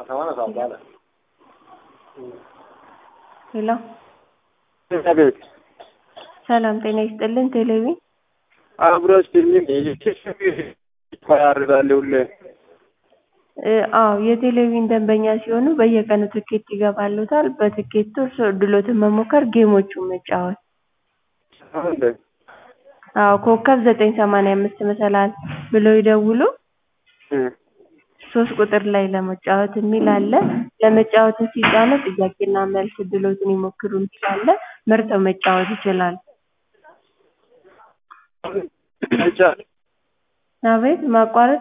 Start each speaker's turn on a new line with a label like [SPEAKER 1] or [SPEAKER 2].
[SPEAKER 1] ሄሎ
[SPEAKER 2] አቤት
[SPEAKER 1] ሰላም ጤና ይስጥልን። ቴሌቪ
[SPEAKER 2] አብሮ ስልኝ ያደርጋል ሁሌ
[SPEAKER 1] እ አዎ የቴሌቪዥን ደንበኛ ሲሆኑ በየቀኑ ትኬት ይገባልዎታል። በትኬቱ እርስዎ እድልዎትን መሞከር፣ ጌሞቹን መጫወት።
[SPEAKER 2] እንዴ
[SPEAKER 1] አዎ ኮከብ ዘጠኝ ሰማንያ አምስት መሰላል ብለው ይደውሉ።
[SPEAKER 2] እ
[SPEAKER 1] ሶስት ቁጥር ላይ ለመጫወት የሚል አለ። ለመጫወት ሲጫኑ ጥያቄና መልስ እድልዎትን ይሞክሩ የሚል አለ። መርጠው መጫወት ይችላሉ።
[SPEAKER 2] አይቻልም
[SPEAKER 1] አቤት ማቋረጥ